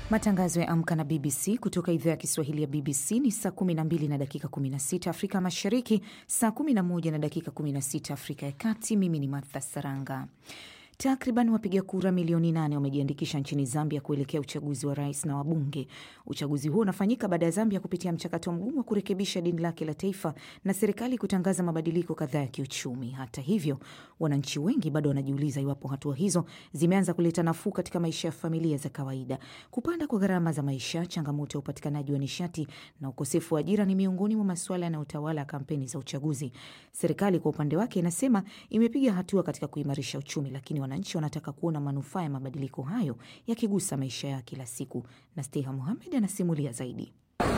Matangazo ya Amka na BBC kutoka idhaa ya Kiswahili ya BBC ni saa 12 na dakika 16 Afrika Mashariki, saa 11 na dakika 16 Afrika ya Kati. Mimi ni Martha Saranga. Takriban wapiga kura milioni nane wamejiandikisha nchini Zambia kuelekea uchaguzi wa rais na wabunge. Uchaguzi huo unafanyika baada ya Zambia kupitia mchakato mgumu wa kurekebisha deni lake la taifa na serikali kutangaza mabadiliko kadhaa ya kiuchumi. Hata hivyo, wananchi wengi bado wanajiuliza iwapo hatua hizo zimeanza kuleta nafuu katika maisha ya familia za kawaida. Kupanda kwa gharama za maisha, changamoto ya upatikanaji wa nishati na ukosefu wa ajira ni miongoni mwa masuala yanayotawala kampeni za uchaguzi. Serikali kwa upande wake inasema imepiga hatua katika kuimarisha uchumi, lakini wananchi wanataka kuona manufaa ya mabadiliko hayo yakigusa maisha yao kila siku. Na Steha Muhamed anasimulia zaidi.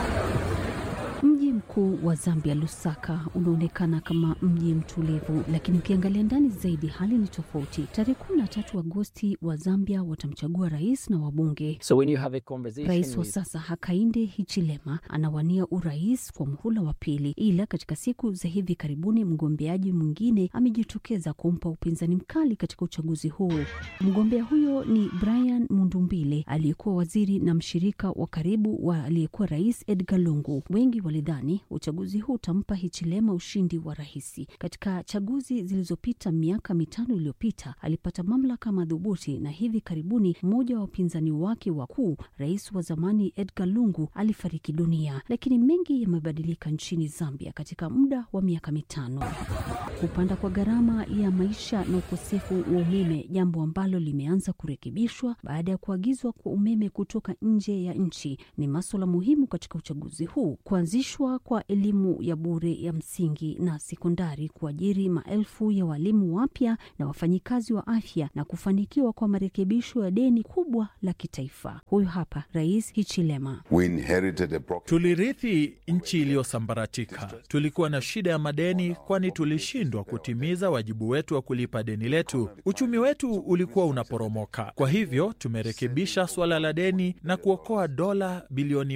Mji mkuu wa Zambia, Lusaka, unaonekana kama mji mtulivu, lakini ukiangalia ndani zaidi hali ni tofauti. Tarehe kumi na tatu Agosti wa Zambia watamchagua rais na wabunge. So when you have a conversation Rais wa with- sasa Hakainde Hichilema anawania urais kwa muhula wa pili, ila katika siku za hivi karibuni mgombeaji mwingine amejitokeza kumpa upinzani mkali katika uchaguzi huu. Mgombea huyo ni Brian Mundumbile aliyekuwa waziri na mshirika wa karibu wa aliyekuwa rais Edgar Lungu. Wengi walidhani uchaguzi huu utampa Hichilema ushindi wa rahisi. Katika chaguzi zilizopita miaka mitano iliyopita alipata mamlaka madhubuti, na hivi karibuni mmoja wa wapinzani wake wakuu, rais wa zamani Edgar Lungu, alifariki dunia. Lakini mengi yamebadilika nchini Zambia katika muda wa miaka mitano. Kupanda kwa gharama ya maisha na ukosefu wa umeme, jambo ambalo limeanza kurekebishwa baada ya kuagizwa kwa umeme kutoka nje ya nchi, ni maswala muhimu katika uchaguzi huu. Kuanzishwa kwa elimu ya bure ya msingi na sekondari, kuajiri maelfu ya walimu wapya na wafanyikazi wa afya, na kufanikiwa kwa marekebisho ya deni kubwa la kitaifa. Huyu hapa Rais Hichilema. We inherited a broken Tulirithi nchi iliyosambaratika. Tulikuwa na shida ya madeni, kwani tulishindwa kutimiza wajibu wetu wa kulipa deni letu. Uchumi wetu ulikuwa unaporomoka. Kwa hivyo tumerekebisha suala la deni na kuokoa dola bilioni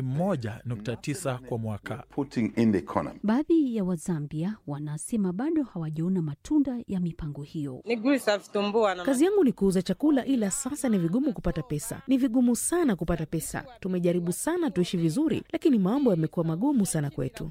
1.9 kwa mwaka. putting in the economy. Baadhi ya Wazambia wanasema bado hawajaona matunda ya mipango hiyo. Nigusa vitumbua na Kazi yangu ni kuuza chakula, ila sasa ni vigumu kupata pesa. Ni vigumu sana kupata pesa. Tumejaribu sana tuishi vizuri, lakini mambo yamekuwa magumu sana kwetu.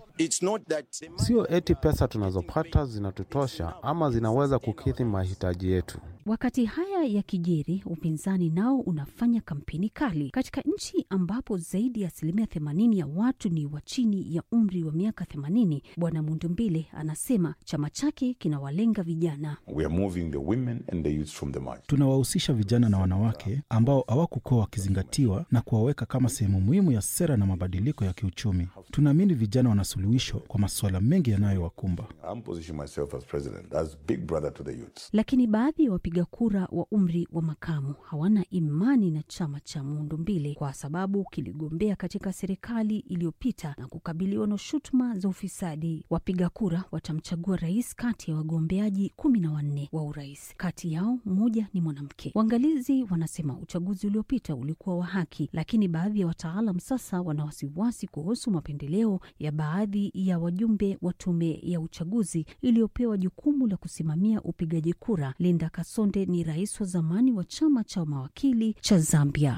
Sio eti pesa tunazopata zinatutosha ama zinaweza kukidhi mahitaji yetu. Wakati haya yakijiri, upinzani nao unafanya kampeni kali katika nchi ambapo zaidi ya asilimia themanini ya watu ni wa chini ya umri wa miaka themanini. Bwana Mundumbile anasema chama chake kinawalenga vijana. We are moving the women and the youth from the margin. Tunawahusisha vijana na wanawake ambao hawakukuwa wakizingatiwa na kuwaweka kama sehemu muhimu ya sera na mabadiliko ya kiuchumi. Tunaamini vijana wana suluhisho kwa masuala mengi yanayowakumba. I'm positioning myself as president, as big brother to the youths. Lakini baadhi ya wapiga kura wa umri wa makamu hawana imani na chama cha Muundumbile kwa sababu kiligombea katika serikali iliyopita na kukabiliwa na shutuma za ufisadi. Wapiga kura watamchagua rais kati ya wagombeaji kumi na wanne wa urais, kati yao mmoja ni mwanamke. Waangalizi wanasema uchaguzi uliopita ulikuwa wa haki, lakini baadhi ya wataalam sasa wana wasiwasi kuhusu mapendeleo ya baadhi ya wajumbe wa tume ya uchaguzi iliyopewa jukumu la kusimamia upigaji kura. Linda Kasonde ni rais wa zamani wa chama cha mawakili cha Zambia.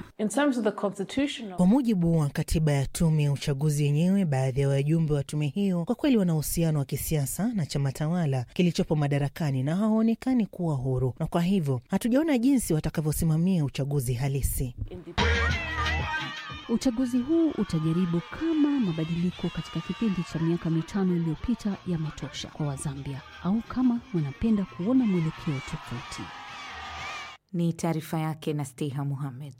Kwa mujibu wa katiba ya tume ya uchaguzi yenyewe, baadhi ya wajumbe wa tume hiyo kwa kweli wana uhusiano wa kisiasa na chama tawala kilichopo madarakani na hawaonekani kuwa huru, na kwa hivyo hatujaona jinsi watakavyosimamia uchaguzi halisi. Uchaguzi huu utajaribu kama mabadiliko katika kipindi cha miaka mitano iliyopita yametosha kwa Wazambia au kama wanapenda kuona mwelekeo tofauti. Ni taarifa yake na Steha Muhamed.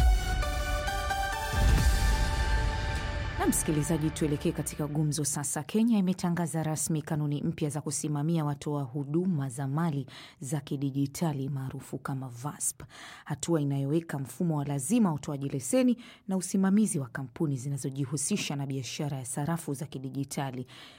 Na msikilizaji, tuelekee katika gumzo sasa. Kenya imetangaza rasmi kanuni mpya za kusimamia watoa huduma za mali za kidijitali maarufu kama VASP, hatua inayoweka mfumo wa lazima wa utoaji leseni na usimamizi wa kampuni zinazojihusisha na biashara ya sarafu za kidijitali.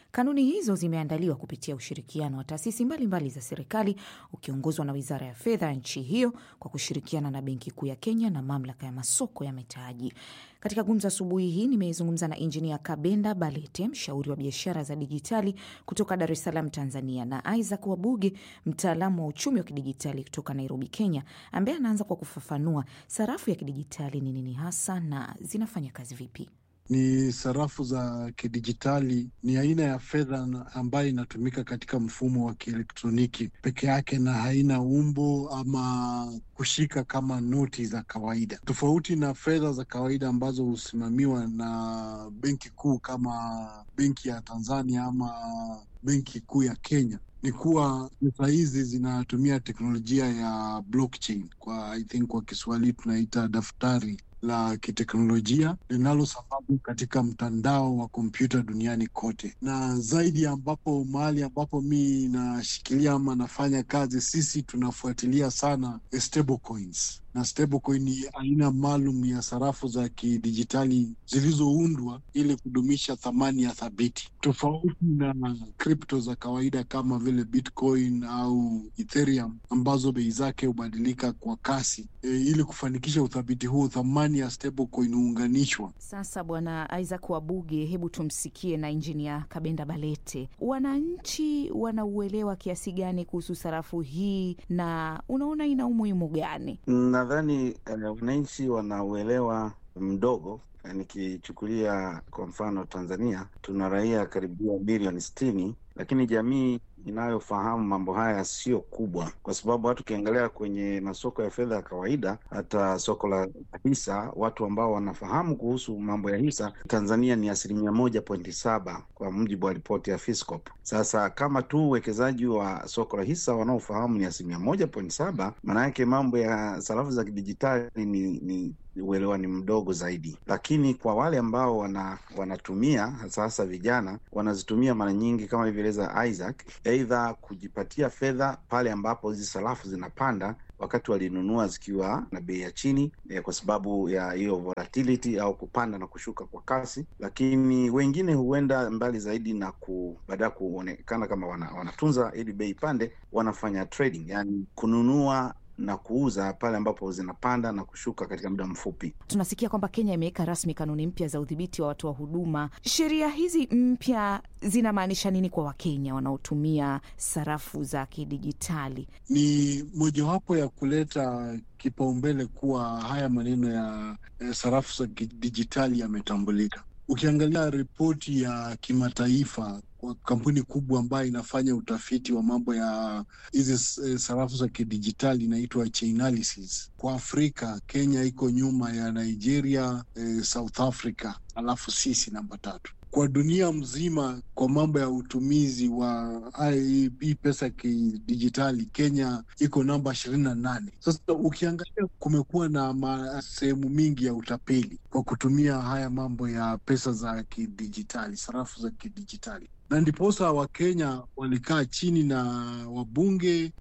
Kanuni hizo zimeandaliwa kupitia ushirikiano wa taasisi mbalimbali za serikali ukiongozwa na Wizara ya Fedha ya nchi hiyo kwa kushirikiana na Benki Kuu ya Kenya na Mamlaka ya Masoko ya Mitaji. Katika gumzo asubuhi hii nimezungumza na Injinia Kabenda Balete, mshauri wa biashara za dijitali kutoka Dar es Salaam, Tanzania, na Isaac Wabuge, mtaalamu wa uchumi wa kidijitali kutoka Nairobi, Kenya, ambaye anaanza kwa kufafanua sarafu ya kidijitali ni nini hasa na zinafanya kazi vipi. Ni sarafu za kidijitali, ni aina ya fedha ambayo inatumika katika mfumo wa kielektroniki peke yake na haina umbo ama kushika kama noti za kawaida, tofauti na fedha za kawaida ambazo husimamiwa na benki kuu kama benki ya Tanzania ama benki kuu ya Kenya ni kuwa pesa hizi zinatumia teknolojia ya blockchain. Kwa I think kwa Kiswahili tunaita daftari la kiteknolojia linalosambazwa katika mtandao wa kompyuta duniani kote, na zaidi ambapo mahali ambapo mi nashikilia ama nafanya kazi, sisi tunafuatilia sana stable coins na stablecoin ni aina maalum ya sarafu za kidijitali zilizoundwa ili kudumisha thamani ya thabiti, tofauti na kripto za kawaida kama vile Bitcoin au Ethereum ambazo bei zake hubadilika kwa kasi. E, ili kufanikisha uthabiti huo, thamani ya stablecoin huunganishwa. Sasa Bwana Isaac Wabuge, hebu tumsikie na Injinia Kabenda Balete. Wananchi wanauelewa kiasi gani kuhusu sarafu hii na unaona ina umuhimu gani? Nadhani wananchi uh, wanauelewa mdogo. Nikichukulia kwa mfano Tanzania, tuna raia karibia bilioni sitini, lakini jamii inayofahamu mambo haya sio kubwa, kwa sababu hata ukiangalia kwenye masoko ya fedha ya kawaida, hata soko la hisa, watu ambao wanafahamu kuhusu mambo ya hisa Tanzania ni asilimia moja pointi saba kwa mujibu wa ripoti ya Fiscop. Sasa kama tu uwekezaji wa soko la hisa wanaofahamu ni asilimia moja pointi saba maana yake mambo ya sarafu za kidijitali ni, ni uelewa ni mdogo zaidi, lakini kwa wale ambao wana, wanatumia hasa hasa vijana wanazitumia mara nyingi kama ilivyoeleza Isaac, aidha kujipatia fedha pale ambapo hizi sarafu zinapanda wakati walinunua zikiwa na bei ya chini eh, kwa sababu ya hiyo volatility au kupanda na kushuka kwa kasi. Lakini wengine huenda mbali zaidi na ku baada ya kuonekana kama wana, wanatunza ili bei ipande, wanafanya trading, yani kununua na kuuza pale ambapo zinapanda na kushuka katika muda mfupi. Tunasikia kwamba Kenya imeweka rasmi kanuni mpya za udhibiti wa watoa huduma. Sheria hizi mpya zinamaanisha nini kwa Wakenya wanaotumia sarafu za kidijitali? Ni mojawapo ya kuleta kipaumbele kuwa haya maneno ya eh, sarafu za kidijitali yametambulika. Ukiangalia ripoti ya kimataifa kwa kampuni kubwa ambayo inafanya utafiti wa mambo ya hizi sarafu za kidijitali inaitwa Chainalysis. Kwa Afrika, Kenya iko nyuma ya Nigeria, eh, South Africa, alafu sisi namba tatu kwa dunia mzima kwa mambo ya utumizi wa hii pesa ya kidijitali Kenya iko namba ishirini na nane. Sasa ukiangalia kumekuwa na sehemu mingi ya utapeli kwa kutumia haya mambo ya pesa za kidijitali, sarafu za kidijitali na ndiposa Wakenya walikaa chini na wabunge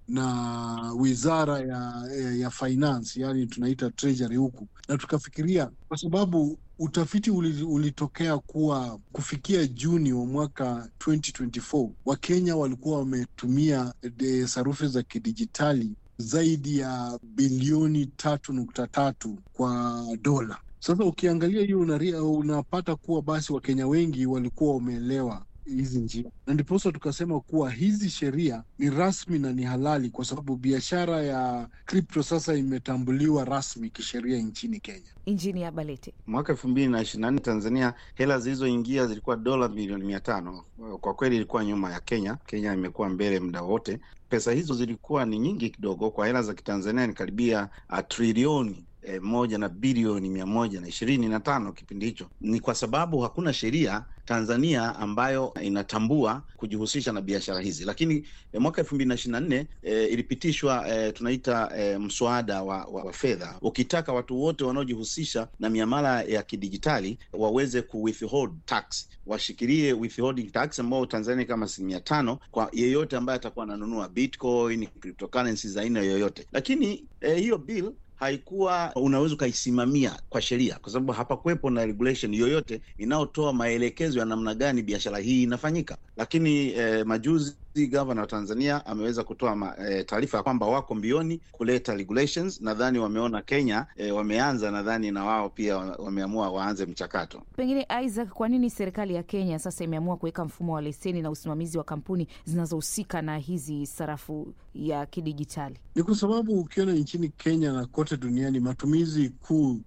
na wizara ya, ya, ya finance, yani tunaita treasury huku, na tukafikiria kwa sababu utafiti ulitokea kuwa kufikia Juni wa mwaka 2024 Wakenya walikuwa wametumia sarufi za kidijitali zaidi ya bilioni tatu nukta tatu kwa dola. Sasa ukiangalia hiyo unapata kuwa basi Wakenya wengi walikuwa wameelewa hizi njia na ndiposa tukasema kuwa hizi sheria ni rasmi na ni halali, kwa sababu biashara ya kripto sasa imetambuliwa rasmi kisheria nchini Kenya. Injinia Balete, mwaka elfu mbili na ishirini na nne Tanzania hela zilizoingia zilikuwa dola milioni mia tano. Kwa kweli ilikuwa nyuma ya Kenya. Kenya imekuwa mbele muda wote. Pesa hizo zilikuwa ni nyingi kidogo, kwa hela za kitanzania ni karibia trilioni E, moja na bilioni mia moja na ishirini na tano kipindi hicho. Ni kwa sababu hakuna sheria Tanzania ambayo inatambua kujihusisha na biashara hizi, lakini e, mwaka elfu mbili na ishirini na nne e, ilipitishwa e, tunaita e, mswada wa, wa, wa fedha ukitaka watu wote wanaojihusisha na miamala ya kidijitali waweze ku withhold tax, washikilie withholding tax ambao Tanzania kama asilimia tano kwa yeyote ambaye atakuwa ananunua bitcoin, cryptocurrency za aina yoyote, lakini e, hiyo bill haikuwa unaweza ukaisimamia kwa sheria, kwa sababu hapakuwepo na regulation yoyote inayotoa maelekezo ya namna gani biashara hii inafanyika. Lakini eh, majuzi gavana wa Tanzania ameweza kutoa eh, taarifa ya kwamba wako mbioni kuleta regulations. Nadhani wameona Kenya eh, wameanza, nadhani na wao pia wameamua waanze mchakato. Pengine Isaac, kwa nini serikali ya Kenya sasa imeamua kuweka mfumo wa leseni na usimamizi wa kampuni zinazohusika na hizi sarafu ya kidijitali? Ni kwa sababu ukiona nchini Kenya na kote duniani matumizi kuu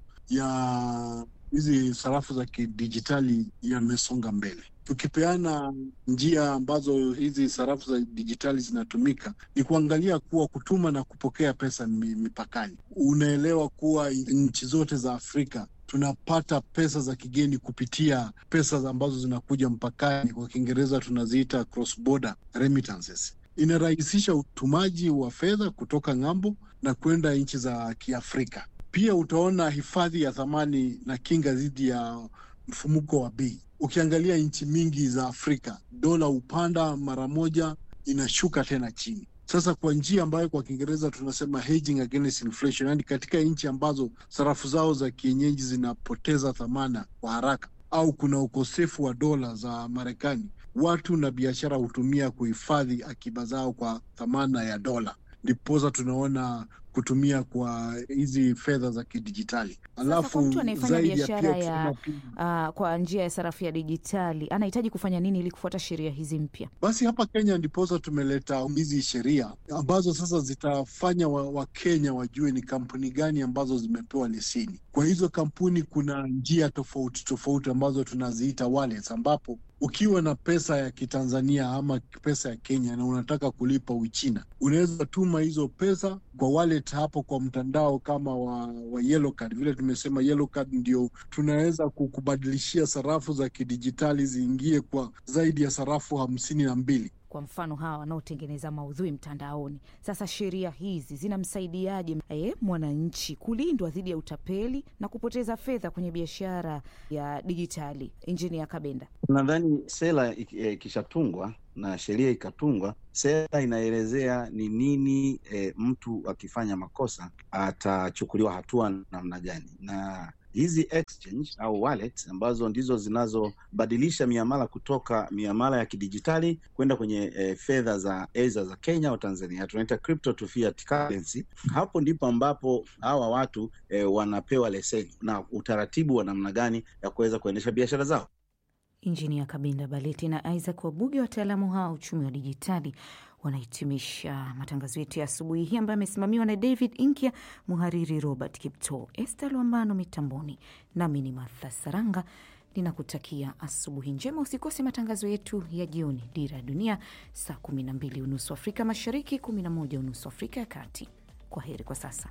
ya hizi sarafu za kidijitali yamesonga mbele. Tukipeana njia ambazo hizi sarafu za dijitali zinatumika, ni kuangalia kuwa kutuma na kupokea pesa mipakani. Unaelewa kuwa nchi zote za Afrika tunapata pesa za kigeni kupitia pesa ambazo zinakuja mpakani, kwa Kiingereza tunaziita cross border remittances. Inarahisisha utumaji wa fedha kutoka ng'ambo na kwenda nchi za Kiafrika. Pia utaona hifadhi ya thamani na kinga dhidi ya mfumuko wa bei. Ukiangalia nchi mingi za Afrika, dola hupanda mara moja, inashuka tena chini. Sasa kwa njia ambayo kwa Kiingereza tunasema hedging against inflation, yani katika nchi ambazo sarafu zao za kienyeji zinapoteza thamana kwa haraka au kuna ukosefu wa dola za Marekani, watu na biashara hutumia kuhifadhi akiba zao kwa thamana ya dola, ndiposa tunaona kutumia kwa hizi fedha za kidijitali. Alafu mtu anayefanya biashara ya uh, kwa njia ya sarafu ya dijitali anahitaji kufanya nini ili kufuata sheria hizi mpya? Basi hapa Kenya ndiposa tumeleta hizi sheria ambazo sasa zitafanya Wakenya wa wajue ni kampuni gani ambazo zimepewa leseni. Kwa hizo kampuni kuna njia tofauti tofauti ambazo tunaziita wallets, ambapo ukiwa na pesa ya Kitanzania ama pesa ya Kenya na unataka kulipa Uchina, unaweza tuma hizo pesa kwa wallet hapo kwa mtandao kama wa, wa Yellow Card. Vile tumesema Yellow Card ndio tunaweza kukubadilishia sarafu za kidijitali ziingie kwa zaidi ya sarafu hamsini na mbili. Kwa mfano hawa wanaotengeneza maudhui mtandaoni. Sasa sheria hizi zinamsaidiaje e, mwananchi kulindwa dhidi ya utapeli na kupoteza fedha kwenye biashara ya dijitali? Injinia Kabenda, nadhani sera ikishatungwa na sheria ikatungwa, sera inaelezea ni nini e, mtu akifanya makosa atachukuliwa hatua namna gani na hizi exchange au wallet ambazo ndizo zinazobadilisha miamala kutoka miamala ya kidijitali kwenda kwenye e, fedha za eza za Kenya au Tanzania, tunaita crypto to fiat currency. Hapo ndipo ambapo hawa watu e, wanapewa leseni na utaratibu wa namna gani ya kuweza kuendesha biashara zao. Injinia Kabinda Baleti na Isaac Wabuge, wataalamu hawa uchumi wa dijitali wanahitimisha matangazo yetu ya asubuhi hii ambayo amesimamiwa na David Inkia, muhariri Robert Kipto, Esther Lwambano mitamboni, nami ni Martha Saranga ninakutakia asubuhi njema. Usikose matangazo yetu ya jioni, Dira ya Dunia, saa 12 unusu Afrika Mashariki, 11 unusu Afrika ya Kati. Kwa heri kwa sasa.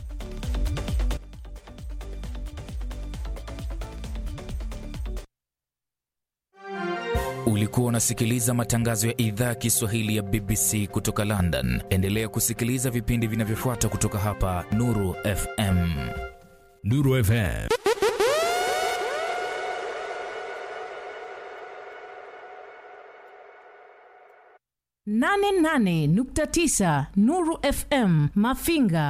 Ulikuwa unasikiliza matangazo ya idhaa ya Kiswahili ya BBC kutoka London. Endelea kusikiliza vipindi vinavyofuata kutoka hapa Nuru FM. Nuru FM. nane nane nukta tisa Nuru FM Mafinga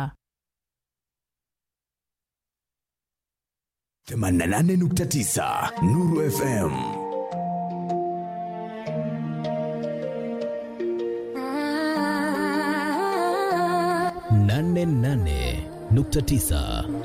88.9 Nuru FM. nane nane nukta tisa